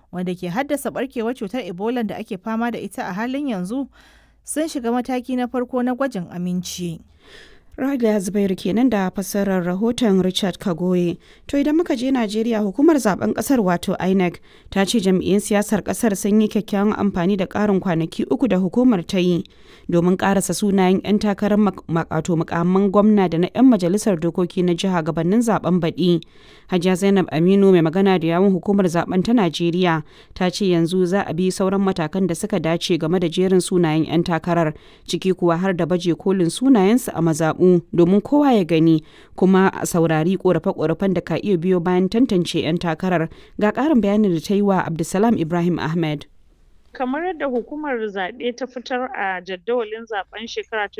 wanda ke haddasa barkewar cutar ebola da ake fama da ita a halin yanzu sun shiga mataki na farko na gwajin aminci. Rada Zubairu kenan da fassarar rahoton Richard Kagoye. To idan muka je Najeriya hukumar zaben kasar wato INEC ta ce jam'iyyun siyasar kasar sun yi kyakkyawan amfani da ƙarin kwanaki uku da hukumar ta yi domin ƙarasa sunayen 'yan takarar makato mukamman gwamna da na 'yan majalisar dokoki na jiha gabanin zaben baɗi. Hajiya Zainab Aminu mai magana da yawun hukumar zaben ta Najeriya ta ce yanzu za a bi sauran matakan da suka dace game da jerin sunayen 'yan takarar ciki kuwa har da baje kolin sunayensu a mazaɓu domin kowa ya gani kuma a saurari korafe-korafen da ka iya biyo bayan tantance 'yan takarar ga ƙarin bayanin da ta yi wa Abdulsalam Ibrahim Ahmed. kamar yadda hukumar zaɓe ta fitar a jadawalin zaben shekara ta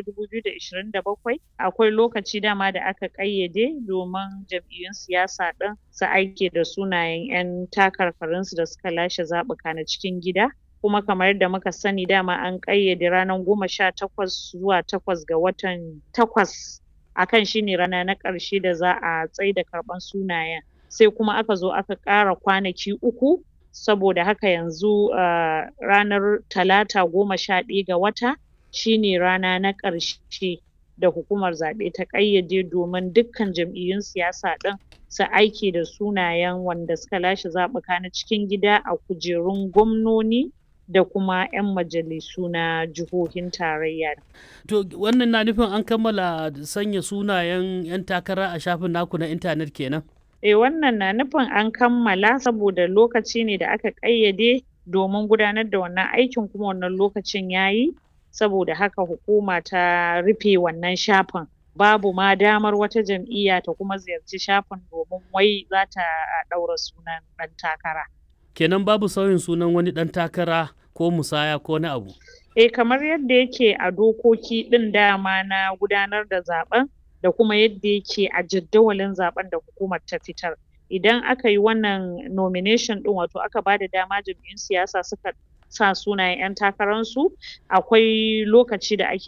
2027 akwai lokaci dama da aka ƙayyade domin jam'iyyun siyasa ɗin su aike da sunayen 'yan takarkarinsu da suka lashe zaɓuka na cikin gida kuma kamar yadda muka sani dama an ƙayyade ranar goma sha takwas zuwa takwas ga watan takwas akan shine rana na ƙarshe da za a tsaida karɓan sunayen sai kuma aka zo aka ƙara kwanaki uku saboda haka yanzu uh, ranar talata goma sha ɗaya ga wata shine rana na ƙarshe da hukumar zaɓe ta ƙayyade domin dukkan jam'iyyun siyasa ɗin su aiki da sunayen wanda suka lashe zaɓuka na cikin gida a kujerun gwamnoni da kuma 'yan majalisu na jihohin tarayya. To wannan na nufin an kammala sanya sunayen 'yan takara a shafin naku na intanet kenan? Eh wannan na nufin an kammala saboda lokaci ne da aka ƙayyade domin gudanar da wannan aikin kuma wannan lokacin yayi saboda haka hukuma ta rufe wannan shafin. Babu ma damar wata jam'iyya ta kuma ziyarci shafin domin wai za ta ɗaura sunan ɗan takara. Kenan babu sauyin sunan wani ɗan takara ko musaya ko wani abu? Eh kamar yadda yake a dokoki ɗin dama na gudanar da zaɓen da kuma yadda yake a jadawalin zaɓen da hukumar ta fitar. Idan aka yi wannan nomination ɗin wato aka bada dama jam'iyyun siyasa suka sa sunayen 'yan takararsu akwai lokaci da ake